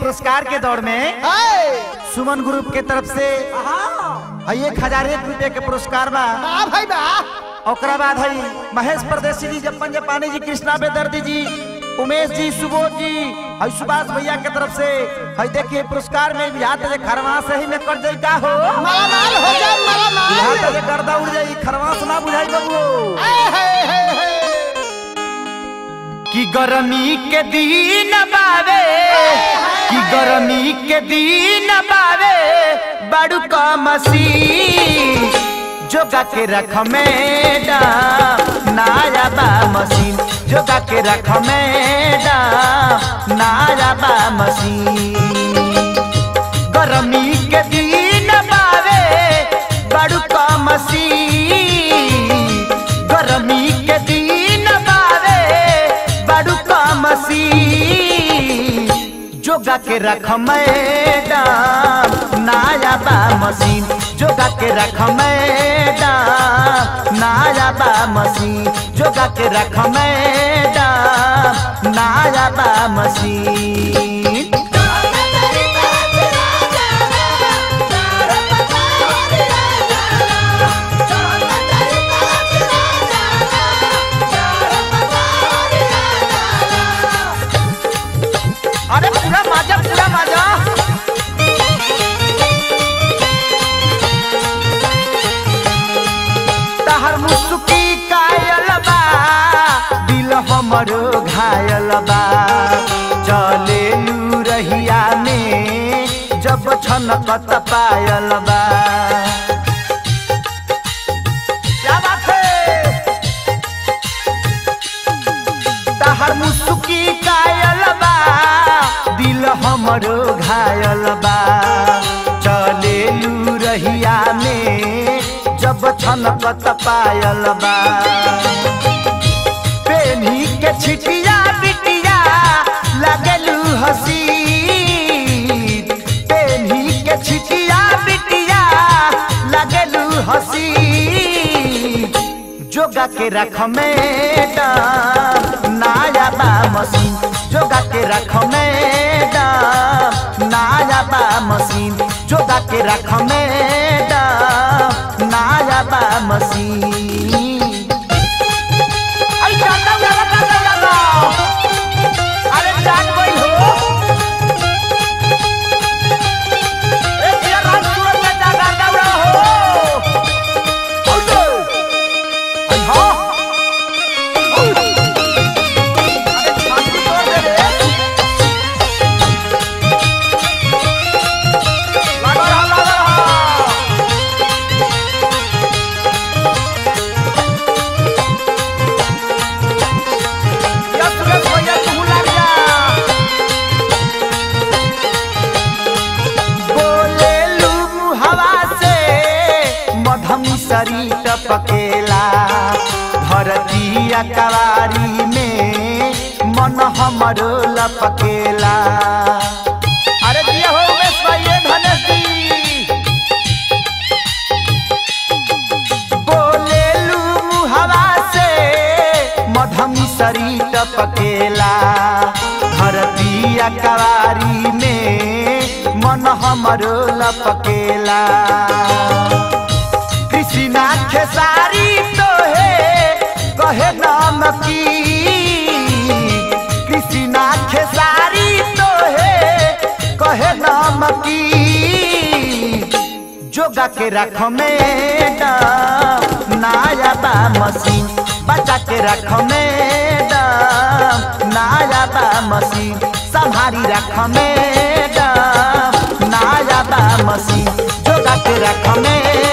पुरस्कार के दौर में हाय सुमन ग्रुप के तरफ से हाँ एक हजार एक रुपये के पुरस्कार बा बा भाई बा ओकरा बाद है महेश परदेसी जी जपन जपानी जी कृष्णा बेदर्दी जी उमेश जी सुबोध जी है सुभाष भैया के तरफ से है देखिए पुरस्कार में बिहार ते खरवा से ही में कर जाई का हो माला माल हो जा माला बिहार माल ते गर्दा उड़ जाई खरवा से ना बुझाई बबू हाय हाय हाय हाय कि गर्मी के दिन बावे कि गर्मी के दिन बावे बड़ू का मसीन जोगा के रख मैडम नाया बा मशीन जोगा के रख मैडम नाया बा मशीन गर्मी के दिन बावे बड़ू का मसीन गर्मी के दिन बावे बड़ू का मसीन जोगा के रख मैडम नाया बा मशीन जोगा के रख मैडम नाया बा मशीन जोगा के रख मैडम नाया बा मशीन अरे पूरा माजा पूरा माजा तहर मुसुकी कायल बा दिल हमरो घायल बा चले लू रहिया में जब छनकत पायल बा क्या बात है तहर मुसुकी कायल बा दिल हमरो घायल बा चले लू रहिया में जब छनकत पायल बा पेनी के छिटिया बिटिया लगलू हसी पेनी के छिटिया बिटिया लगलू हसी जोगा के रख मैडम नाया बा मशीन जोगा के रख मैडम नाया बा मशीन जोगा के रख मैडम नाया बा मशीन अरे जाता जाता जाता जाता अरे जान गई हो ए तेरा रात सूरज में जागा दौड़ा हो औदो अरे हाँ अरे छाती तोड़ दे रे लगा रहा लगा रहा या सुरेश भैया तू लग जा बोले लू हवा से मधमी शरीर टपकेला धरती कवारी में मन हमरो लपकेला अरे दिया हो उमेश भैया धनेश जी बोले लू हवा से मधमी शरीर टपकेला धरती कवारी में मन हमरो लपकेला कृष्णा खेसारी तो है कहे नाम की कृष्णा खेसारी तो है कहे नाम की जोगा के रख मैडम नाया बा मशीन बचा के रख मैडम नाया बा मशीन संभारी रख मैडम नाया बा मशीन जोगा के रख मैडम